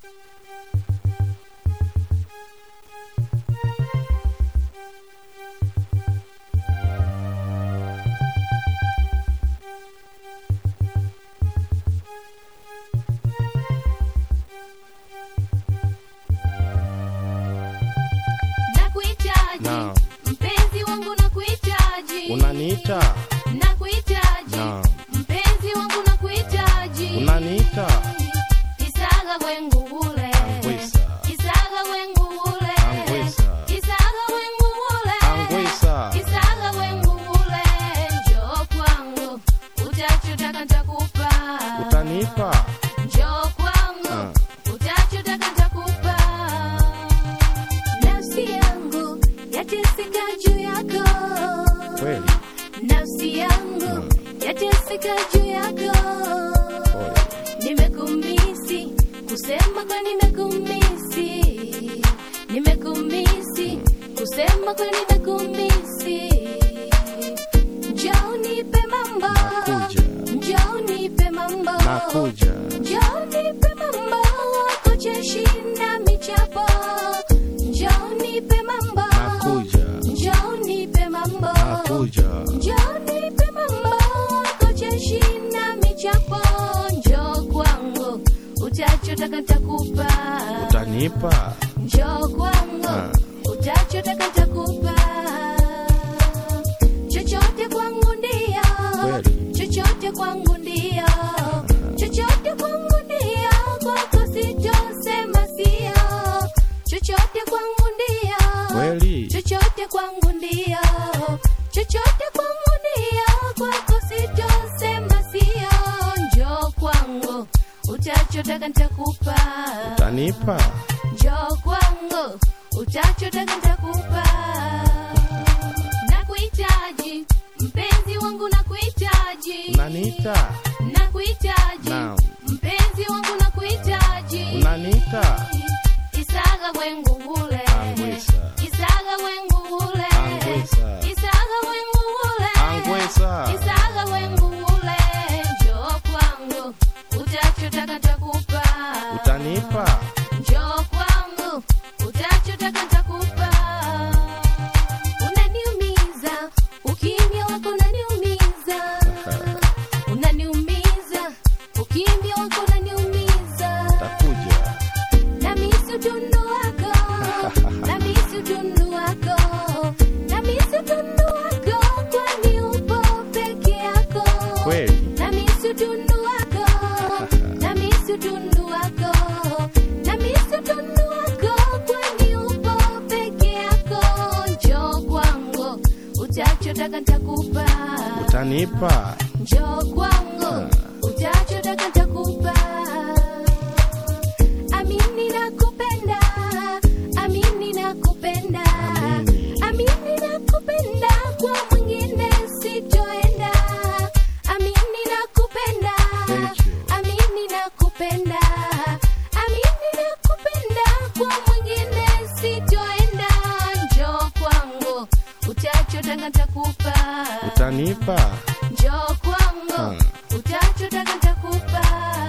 nakuhitaji Naam. mpenzi wangu nakuhitaji unaniita nakuhitaji Naam. mpenzi wangu nakuhitaji unaniita isaga wengu ule Angwisa. isaga wengu ule Angwisa. isaga wengu ule angwisa isaga wengu ule njoo kwangu utachotaka nitakupa utanipa njoo kwangu Ah. utachotaka nitakupa nafsi yangu yateseka juu yako kweli nafsi yangu yateseka juu yako pole nimekumisi kusema kwa nimekumisi nimekumisi kusema kwa nimekumisi njoo nipe mambo Nakuja. njoo nipe mambo nakuja njoo nipe mambo wako cheshinda michapo njoo nipe mambo nakuja njoo nipe mambo nakuja njoo nipe mambo wako cheshinda michapo njoo kwangu utachotaka nitakupa utanipa njoo kwangu Ah. utachotaka nitakupa chochote kwangu ndio Kweli. chochote kwangu ndio chochote kwangu ndio kwako sitosema sio chochote kwangu ndio kweli chochote kwangu ndio chochote kwangu ndio kwako sitosema sio njoo kwangu utachotaka nitakupa utanipa njoo kwangu utachotaka nitakupa nakuhitaji mpenzi wangu nakuhitaji unaniita nakuhitaji Naam. mpenzi wangu nakuhitaji unaniita isaga wengu ule Angwisa. isaga wengu ule Angwisa. isaga wengu ule angwisa isaga wengu ule njoo kwangu utachotaka nitakupa utanipa njoo kwangu utachotaka nitakupa unaniumiza ukimya wako unaniumiza unaniumiza ukimya wako unaniumiza takuja namisi utundu wako namisi utundu wako namisi utundu wako kwani upo peke yako kweli namisi utundu wako namisi utundu wako namisi utundu wako kwani upo peke yako njoo kwangu utachotaka nitakupa utanipa njoo kwangu utachotaka nitakupa amini nakupenda amini nakupenda Amini. amini nakupenda kwa mwingine sitoenda amini nakupenda Thank you. amini nakupenda amini nakupenda kwa mwingine sitoenda njoo kwangu utachotaka nitakupa utanipa njoo kwangu Hmm. utachotaka nitakupa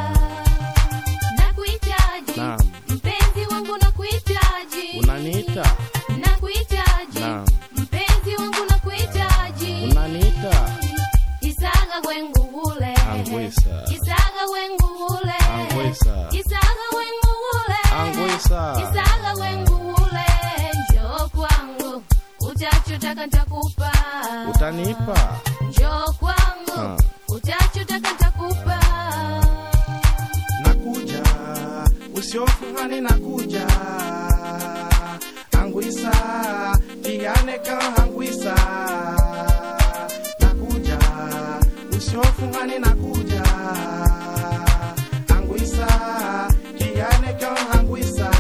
nakuhitaji Naam. mpenzi wangu nakuhitaji unaniita nakuhitaji Naam. mpenzi wangu nakuhitaji unaniita isaga wengu ule Angwisa. isaga wengu ule Angwisa. isaga wengu ule angwisa isaga wengu ule njoo kwangu utachotaka nitakupa utanipa njoo kwangu Ah. utachotaka nitakupa nakuja usiofungani nakuja angwisa tianeka angwisa nakuja usiofungani nakuja angwisa tianeka angwisa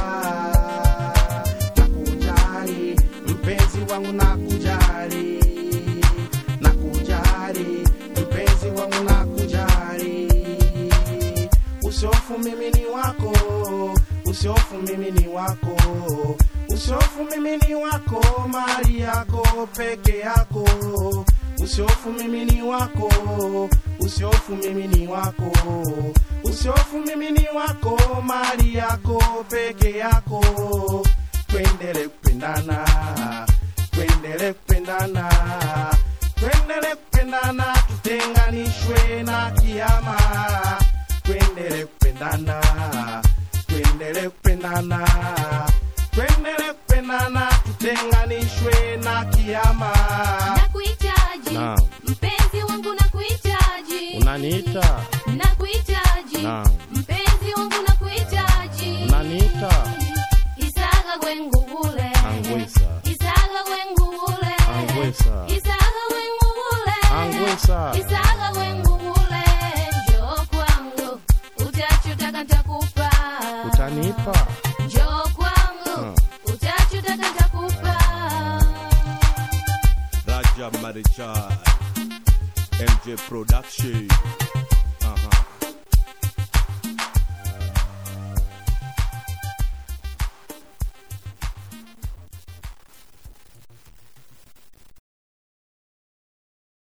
nakujali mpenzi wangu nakujali nakujali mpenzi wangu nakujali usiofu mimi ni wako usiofu mimi ni wako usiofu mimi ni wako mali yako peke yako usiofu mimi ni wako usiofu mimi ni wako usiofu mimi ni wako mali yako peke yako twendele kupendana twendele kupendana twendele kupendana tutenganishwe na kiama twendele kupendana twendele kupendana twendele kupendana tutenganishwe na kiama nakuhitaji Naam. mpenzi wangu nakuhitaji Unaniita? nakuhitaji Naam. mpenzi wangu nakuhitaji Unaniita? isaga gwengubule Angwisa. isaga gwengubule Angwisa. isaga gwengubule Angwisa. isaga gwengubule njoo kwangu utachotaka nitakupa Utanipa? njoo kwangu Hmm. utachotaka nitakupa Raja Marichal, MJ Production.